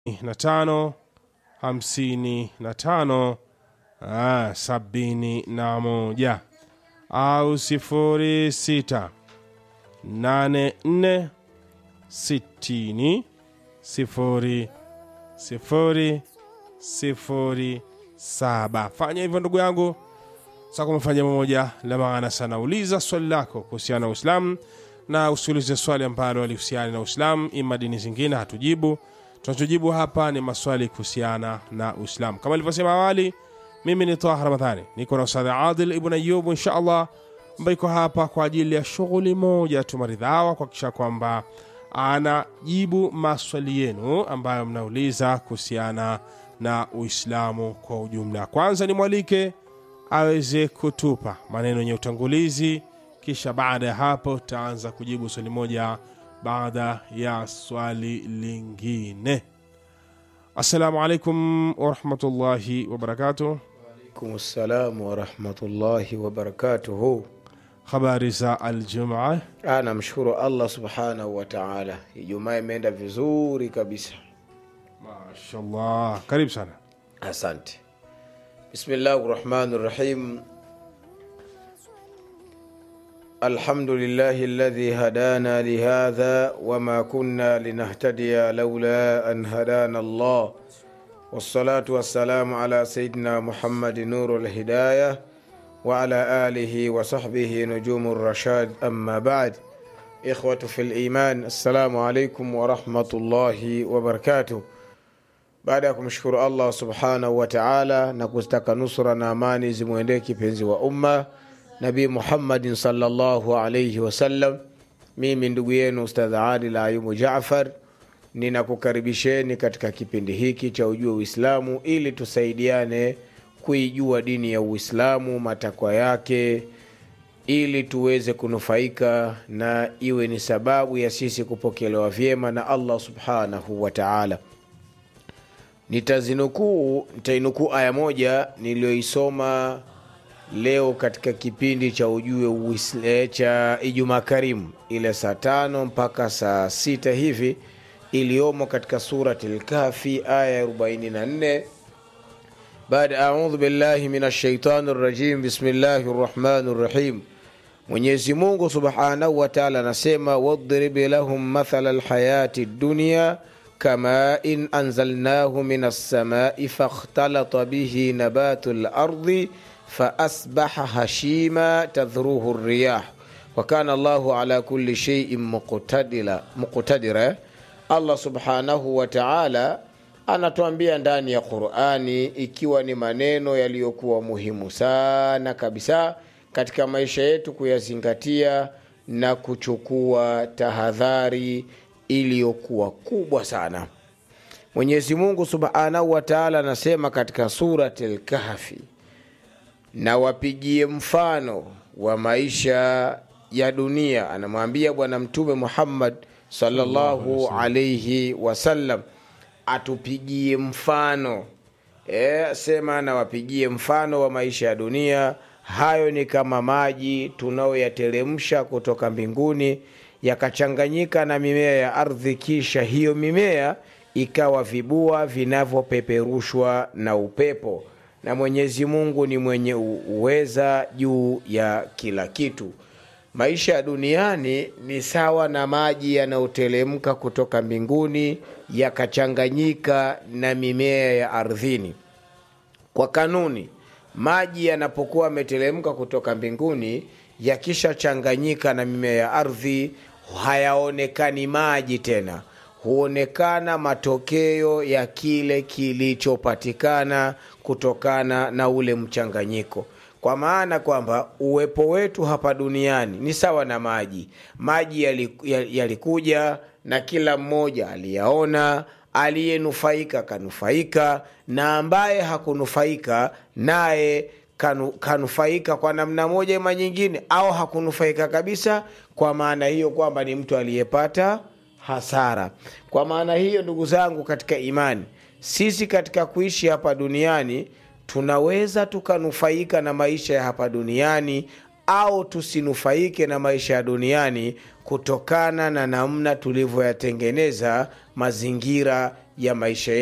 na tano hamsini na tano ah, sabini na moja au sifuri sita nane nne sitini sifuri sifuri sifuri saba. Fanya hivyo ndugu yangu, sasa kumefanya moja la maana sana. Uliza swali lako kuhusiana na Uislamu na usiulize swali ambalo alihusiana na Uislamu, ima dini zingine hatujibu. Tunachojibu hapa ni maswali kuhusiana na Uislamu. Kama ilivyosema awali, mimi ni Taha Ramadhani, niko na Ustadh Adil Ibn Ayub insha Allah, ambaye iko hapa kwa ajili ya shughuli moja tu maridhawa, kuhakikisha kwamba anajibu maswali yenu ambayo mnauliza kuhusiana na Uislamu kwa ujumla. Kwanza nimwalike aweze kutupa maneno yenye utangulizi, kisha baada ya hapo taanza kujibu swali moja baada ya swali lingine. Assalamu alaikum warahmatullahi wabarakatuh. alaikum salam warahmatullahi wabarakatuhu. Habari za aljumaa? Ah, namshukuru Allah subhanahu wa taala, Ijumaa imeenda vizuri kabisa, Mashallah, karibu sana. asante. Bismillahi rahmani rahim. Alhamdulillahi alladhi hadana lihadha wama kunna linahtadiya laula an hadana Allah wassalatu wassalamu ala sayidina Muhammadi nuru lhidaya وعلى آله وصحبه نجوم الرشاد أما بعد إخوة في الإيمان السلام عليكم ورحمة الله وبركاته baada ya kumshukuru allah subhanahu wa taala na kuzitaka nusra na amani zimwendee kipenzi wa umma nabii muhammadin salllahu alaihi wasallam mimi ndugu yenu ustadh adil ayubu jafar ninakukaribisheni katika kipindi hiki cha ujue uislamu ili tusaidiane kuijua dini ya uislamu matakwa yake ili tuweze kunufaika na iwe ni sababu ya sisi kupokelewa vyema na allah subhanahu wa taala nitazinukuu nitainukuu aya moja niliyoisoma leo katika kipindi cha ujue uisle, cha ijumaa karimu ile saa tano mpaka saa sita hivi iliyomo katika surati lkafi aya ya 44 baada audhu billahi min ashaitani rajim bismillahi rrahmani rrahim mwenyezi mungu subhanahu wataala anasema wadrib lahum mathala lhayati dunia كماء أنزلناه من السماء فاختلط به نبات الأرض فأصبح هشيما تذروه الرياح وكان الله على كل شيء مقتدرا مقتدرا الله سبحانه وتعالى anatuambia ndani ya qurani ikiwa ni maneno yaliyokuwa muhimu sana kabisa katika maisha yetu kuyazingatia na kuchukua tahadhari iliyokuwa kubwa sana mwenyezi mungu subhanahu wataala anasema katika surati lkahfi na wapigie mfano wa maisha ya dunia anamwambia bwana mtume muhammad salllahu alaihi wasallam atupigie mfano e, sema na wapigie mfano wa maisha ya dunia hayo ni kama maji tunayoyateremsha kutoka mbinguni yakachanganyika na mimea ya ardhi kisha hiyo mimea ikawa vibua vinavyopeperushwa na upepo na mwenyezi mungu ni mwenye uweza juu ya kila kitu maisha ya duniani ni sawa na maji yanayotelemka kutoka mbinguni yakachanganyika na mimea ya ardhini kwa kanuni maji yanapokuwa yametelemka kutoka mbinguni yakishachanganyika na mimea ya ardhi hayaonekani maji tena huonekana matokeo ya kile kilichopatikana kutokana na ule mchanganyiko kwa maana kwamba uwepo wetu hapa duniani ni sawa na maji maji yalikuja yali na kila mmoja aliyaona aliyenufaika kanufaika na ambaye hakunufaika naye kanu, kanufaika kwa namna moja ima nyingine au hakunufaika kabisa kwa maana hiyo kwamba ni mtu aliyepata hasara kwa maana hiyo ndugu zangu katika imani sisi katika kuishi hapa duniani tunaweza tukanufaika na maisha ya hapa duniani au tusinufaike na maisha ya duniani kutokana na namna tulivyoyatengeneza mazingira ya maisha